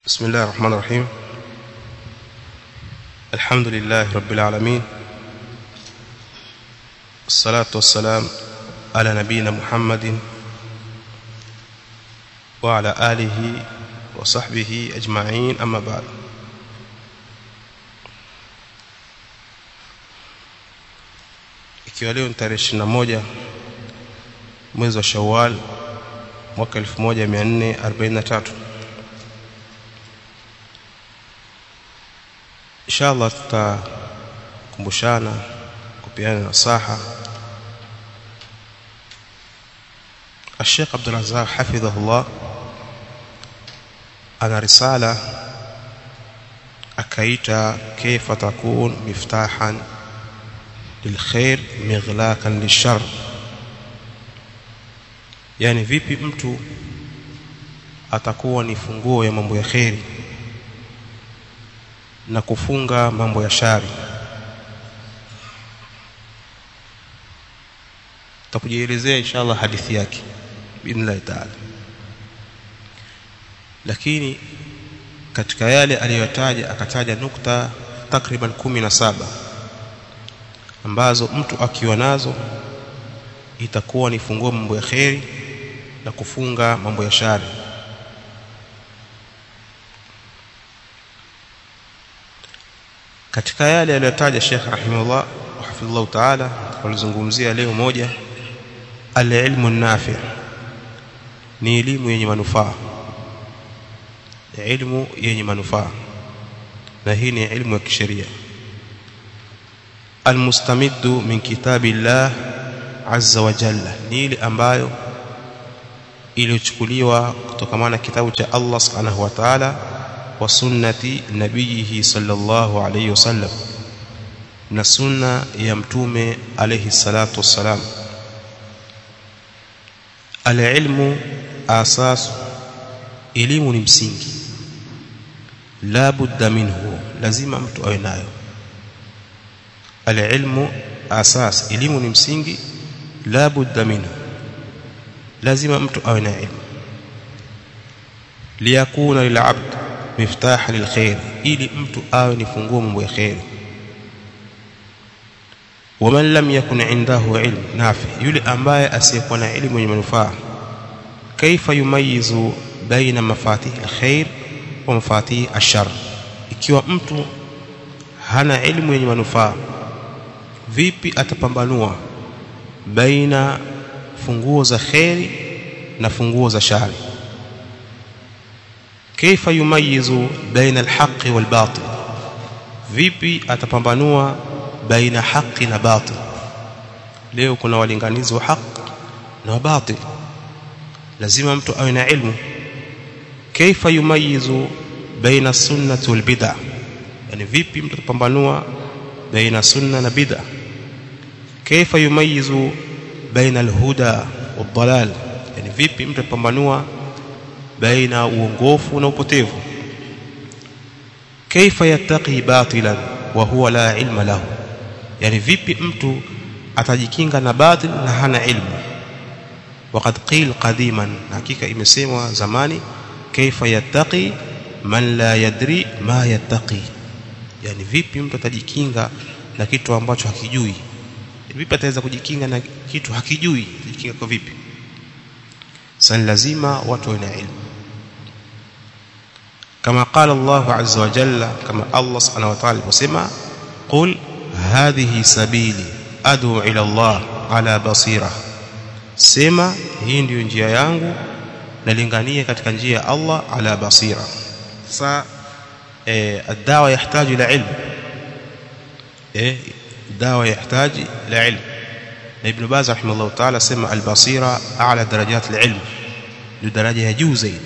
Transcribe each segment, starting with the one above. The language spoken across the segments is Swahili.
بسم الله الرحمن الرحيم الحمد لله رب العالمين الصلاة والسلام على نبينا محمد وعلى آله وصحبه أجمعين أما بعد ikiwa leo ni tarehe 21 mwezi wa Shawwal mwaka 1443 inshallah tutakumbushana kupeana nasaha الشيخ عبد الرزاق حفظه الله ana risala akaita kaifa takun miftahan lilkhair mighlaqan lishar yani vipi mtu atakuwa ni funguo ya mambo ya kheri na kufunga mambo ya shari tutakujielezea inshallah hadithi yake biidhnillah taala lakini katika yale aliyotaja akataja nukta takriban kumi na saba ambazo mtu akiwa nazo itakuwa ni funguo mambo ya kheri na kufunga mambo ya shari katika yale aliyotaja Sheikh rahimahullah hafidhullah taala tulizungumzia leo moja al-ilmu nafi ni elimu yenye manufaa ilmu yenye manufaa na hii ni ilmu ya kisheria almustamiddu min kitabillah azza wa jalla ni ile ambayo iliyochukuliwa kutokana na kitabu cha Allah subhanahu wa ta'ala wa sunnati nabiyihi sallallahu alayhi wasallam na sunna ya mtume alayhi salatu wassalam alilmu asas elimu ni msingi la budda minhu lazima mtu awe nayo alilmu asas elimu ni msingi la budda minhu lazima mtu awe na ilmu liyakuna lilabd miftah lilkhair ili mtu awe ni funguo mambo ya khair waman lam yakun indahu ilm nafi yule ambaye asiyekuwa na elimu yenye manufaa kaifa yumayizu baina mafatih alkhair wa mafatih ashar ikiwa mtu hana elimu yenye manufaa vipi atapambanua baina funguo za khairi na funguo za shari kaifa yumayizu baina alhaqi walbatil vipi atapambanua baina haki na batil leo kuna walinganizi wa haki na batil lazima mtu awe na ilmu كيف يميز بين السنة والبدع يعني vipi mtu atapambanua baina sunna na bid'a كيف يميز بين الهدى والضلال يعني vipi mtu atapambanua baina uongofu na upotevu كيف يتقي باطلا وهو لا علم له يعني vipi mtu atajikinga na batil na hana ilmu وقد قيل قديما hakika imesemwa zamani kaifa yattaqi man la yadri ma yattaqi yani vipi mtu atajikinga na kitu ambacho hakijui vipi ataweza kujikinga na kitu hakijui kujikinga kwa vipi sasa lazima watu wana ilmu kama qala Allah azza wa jalla kama Allah subhanahu wa ta'ala wasema qul hadhihi sabili adu ila Allah ala basira sema hii ndiyo njia yangu nalinganie katika njia ya Allah ala basira sa eh dawa yahitaji ila ilmu eh dawa yahitaji ila ilmu na ibn Baz rahimahullah ta'ala sema al-basira a'la darajat al-ilm ni daraja ya juu zaidi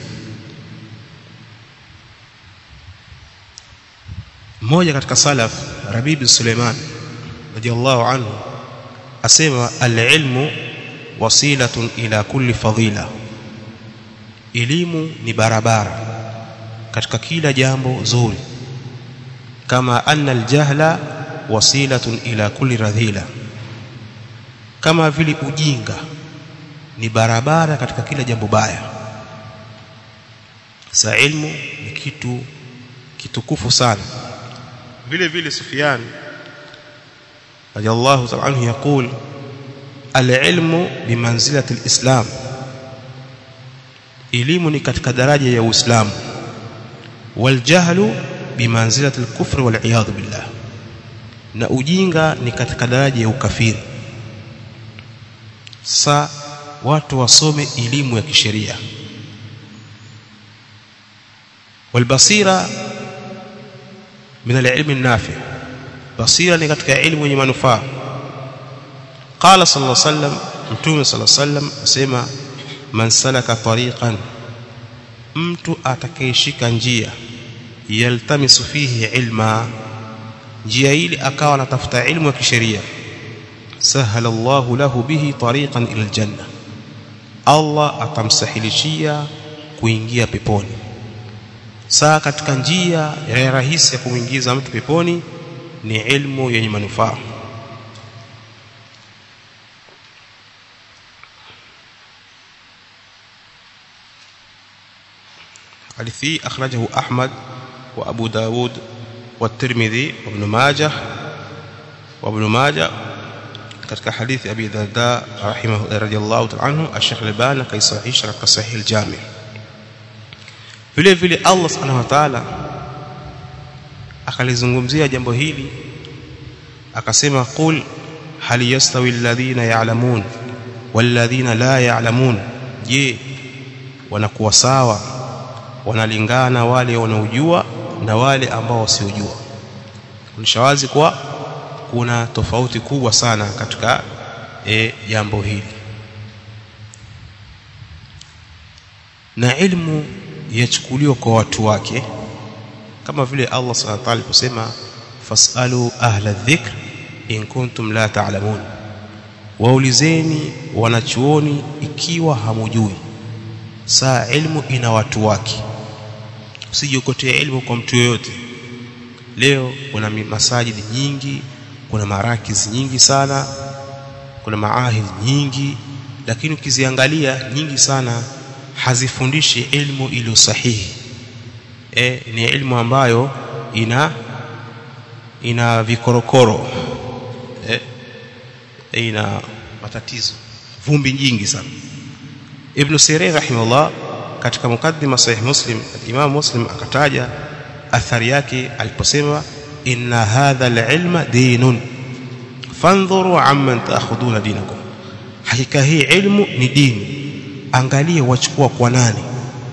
mmoja katika salaf Rabib Suleiman radiyallahu anhu asema al-ilmu wasilatun ila kulli fadila elimu ni barabara katika kila jambo zuri kama anna aljahla wasilatun ila kulli radhila kama vile ujinga ni barabara katika kila jambo baya sa ilmu ni kitu kitukufu sana vile vile Sufyan radiyallahu ta'ala anhu yakul al-ilmu bimanzilati al-islam elimu ni katika daraja ya Uislamu wal jahlu bimanzilati al-kufr wal iyad billah na ujinga ni katika daraja ya ukafiri sa watu wasome elimu ya kisheria والبصيره من العلم النافع بصيره ni katika elimu yenye manufaa قال صلى الله عليه وسلم mtume صلى الله عليه وسلم asema man salaka tariqan mtu atakayeshika njia yaltamisu fihi ilma njia ile akawa anatafuta ilmu ya kisheria sahala Allahu lahu bihi tariqan ila aljanna Allah atamsahilishia kuingia peponi saa katika njia ya rahisi ya kumwingiza mtu peponi ni ilmu yenye manufaa حديثي أخرجه أحمد وأبو داود والترمذي وابن ماجه وابن ماجه katika hadithi Abi Darda rahimahu radiyallahu ta'ala anhu Sheikh Albani kaisahihisha katika Sahih al-Jami vile vile Allah subhanahu wa ta'ala akalizungumzia jambo hili akasema qul hal yastawi alladhina ya'lamun walladhina la ya'lamun je wanakuwa sawa wanalingana wale wanaojua na wale ambao wasiojua kunishawazi kwa kuna tofauti kubwa sana katika e, jambo hili na ilmu yachukuliwa kwa watu wake kama vile Allah subhanahu wa ta'ala kusema fasalu ahla dhikr in kuntum la ta'lamun waulizeni wanachuoni ikiwa hamujui saa ilmu ina watu wake usijiokotea ilmu kwa mtu yoyote leo kuna masajidi nyingi kuna marakiz nyingi sana kuna maahid nyingi lakini ukiziangalia nyingi sana hazifundishi ilmu iliyo sahihi e, ni ilmu ambayo ina ina vikorokoro e, ina matatizo vumbi nyingi sana Ibn Sirin rahimahullah katika mukaddima sahih Muslim Imam Muslim akataja athari yake aliposema inna hadha al-ilma dinun fandhuru amman ta'khuduna dinakum hakika hii ilmu ni dini angalie wachukua kwa nani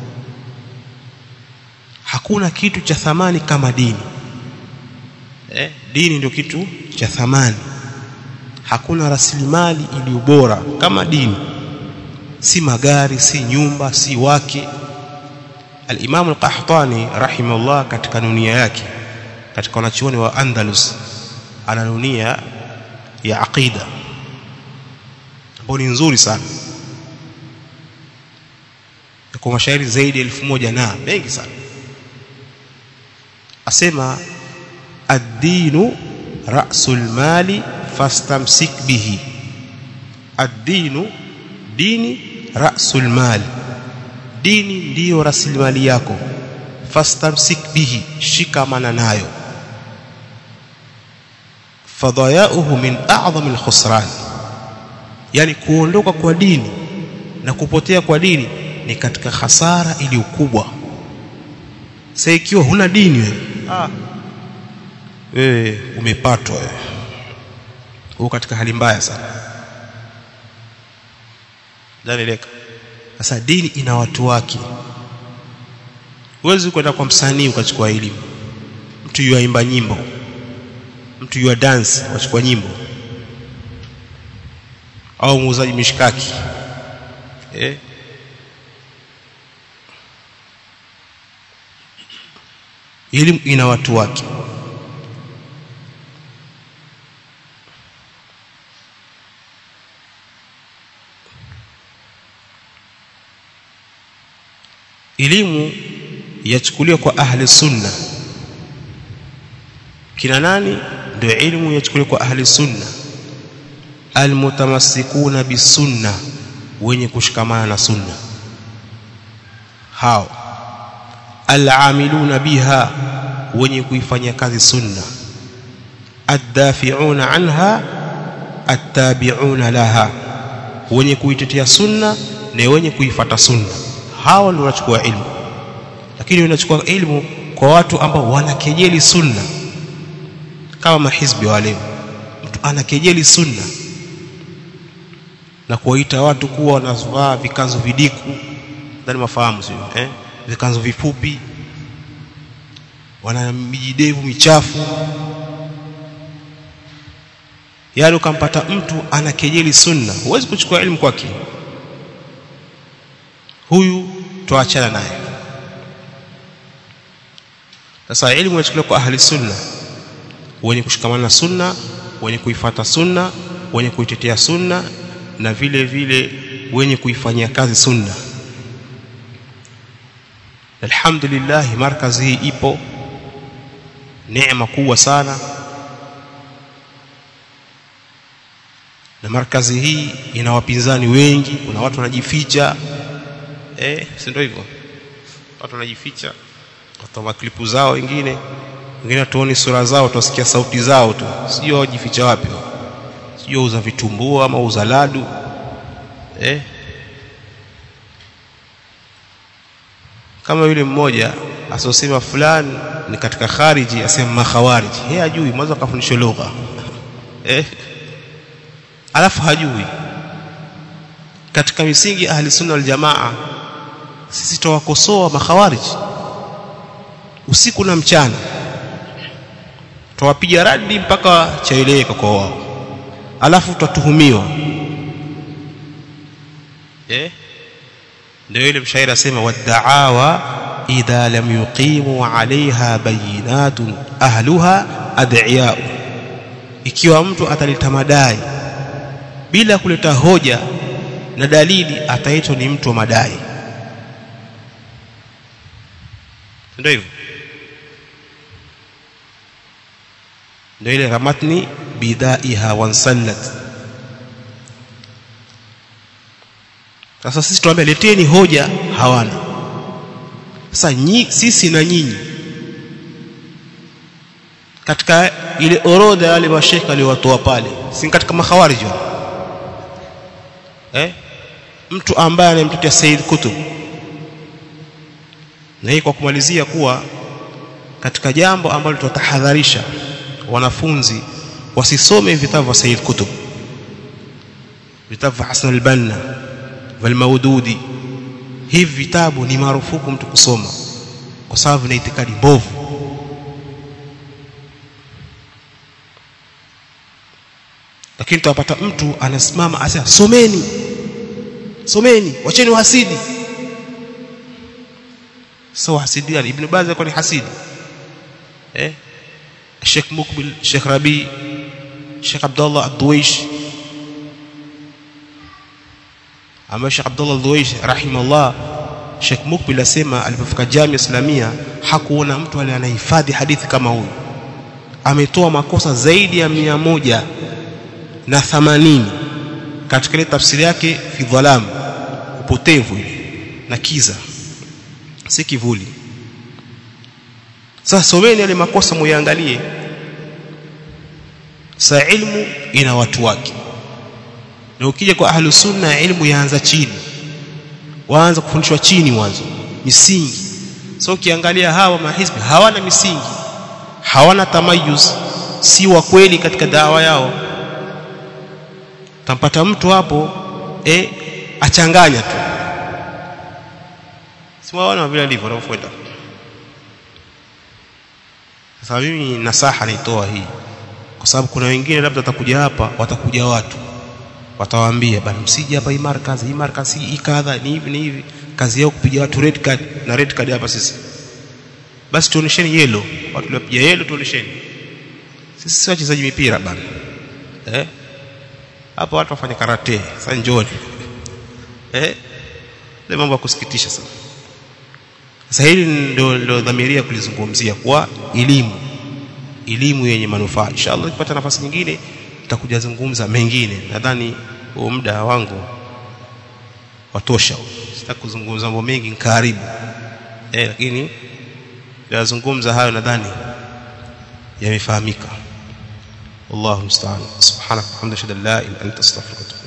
hakuna kitu cha thamani kama dini eh, dini ndio kitu cha thamani hakuna rasilimali iliyo bora kama dini si magari si nyumba si wake al-Imam al-Qahtani rahimahullah katika nunia yake katika wanachuoni wa Andalus ana nunia ya aqida ambayo ni nzuri sana kwa mashairi zaidi ya elfu moja na mengi sana asema ad-dinu ra'sul mali fastamsik bihi ad-dinu dini ra'sul mali dini ndiyo rasilimali yako fastamsik bihi shikamana nayo fadhayauhu min a'zami al-khusran yani kuondoka kwa dini na kupotea kwa dini ni katika hasara iliyo kubwa sasa ikiwa huna dini wewe ah wewe umepatwa wewe uko katika hali mbaya sana dalileka sasa dini ina watu wake huwezi kwenda kwa msanii ukachukua elimu mtu yuaimba nyimbo mtu yua dance wachukua nyimbo au muuzaji mishkaki eh elimu ina watu wake elimu yachukuliwa kwa ahli sunna kina nani ndio elimu yachukuliwa kwa ahli sunna almutamassikuna bisunna wenye kushikamana na sunna hao al'amiluna biha wenye kuifanyia kazi sunna addafi'una anha attabi'una laha wenye kuitetea sunna na wenye kuifata sunna hawa ndio wanachukua ilmu lakini wanachukua ilmu kwa watu ambao wanakejeli sunna kama mahizbi wale mtu anakejeli sunna na kuwaita watu kuwa wanavaa vikanzo vidiku ndani mafahamu sio eh vikanzo vifupi wana mijidevu michafu yaani ukampata mtu anakejeli sunna huwezi kuchukua elimu kwake huyu tuachana naye sasa elimu inachukuliwa kwa ahli sunna wenye kushikamana na sunna wenye kuifata sunna wenye kuitetea sunna na vile vile wenye kuifanyia kazi sunna alhamdulillah markazi hii ipo neema kubwa sana na markazi hii ina wapinzani wengi kuna watu wanajificha eh si ndio hivyo watu wanajificha watu maklipu zao wengine wengine tuoni sura zao tusikia sauti zao tu sio wajificha wapi sio uza vitumbua ama uza ladu eh kama yule mmoja asosema fulani ni katika khariji asema makhawariji yeye ajui mwanzo akafundishwa lugha eh alafu hajui katika misingi ahli sunna wal jamaa sisi tuwakosoa makhawariji usiku na mchana tuwapiga radi mpaka chaeleweka kwa wao alafu tutatuhumiwa eh ndio ile mshairi asema wad'awa idha lam yuqimu 'alayha bayinatun ahluha ad'iya'u ikiwa mtu ataleta madai bila kuleta hoja na dalili ataitwa ni mtu wa madai ndio hivyo ndio ile ramatni bidaiha wansallat sasa sisi tuambia leteni hoja hawana sasa nyi, sisi na nyinyi katika ile orodha ya wale mashekha aliowatoa pale si katika makhawarij eh mtu ambaye anamtetea Said Kutub na hii kwa kumalizia kuwa katika jambo ambalo tutatahadharisha wanafunzi wasisome vitabu vya Said Kutub vitabu vya Hasan al-Banna vya Maududi hivi vitabu ni marufuku mtu kusoma kwa sababu vina itikadi mbovu lakini tutapata mtu anasimama asema someni someni wacheni uhasidi sio hasidi yani ibn Baz alikuwa ni hasidi eh Sheikh Mukbil Sheikh Rabi Sheikh Abdullah Ad-Duwaish ambaye Sheikh Abdullah Ad-Duwaish rahimahullah Sheikh Mukbil asema alipofika Jamia Islamia hakuona mtu aliye anahifadhi hadithi kama huyu ametoa makosa zaidi ya mia moja na thamanini katika ile tafsiri yake fi dhalam upotevu na kiza si kivuli sasa someni yale makosa muyaangalie sa ilmu ina watu wake na ukija kwa ahlu sunna ilmu yaanza chini waanza kufundishwa chini mwanzo misingi so ukiangalia hawa mahizbi hawana misingi hawana tamayuz si wa kweli katika dawa yao tampata mtu hapo eh achanganya tu siwaona vile alivyo anafuata sasa mimi nasaha naitoa hii kwa sababu kuna wengine labda watakuja hapa watakuja watu watawaambia bana msije hapa hii markazi hii markazi hii kadha ni hivi ni hivi kazi yao kupiga watu red card na red card hapa sisi basi tuonesheni yellow watu waliopiga yellow tuonesheni sisi si wachezaji mipira bana eh hapo watu wafanya karate sasa njoni eh ile mambo ya kusikitisha sana sasa hili ndio ndio dhamiria kulizungumzia kwa elimu elimu yenye manufaa inshallah nikipata nafasi nyingine tutakuja zungumza mengine nadhani huo muda wangu watosha sitaki kuzungumza mambo mengi karibu eh lakini yazungumza hayo nadhani yamefahamika wallahu musta'an subhanaka wa bihamdika la ilaha illa anta astaghfiruka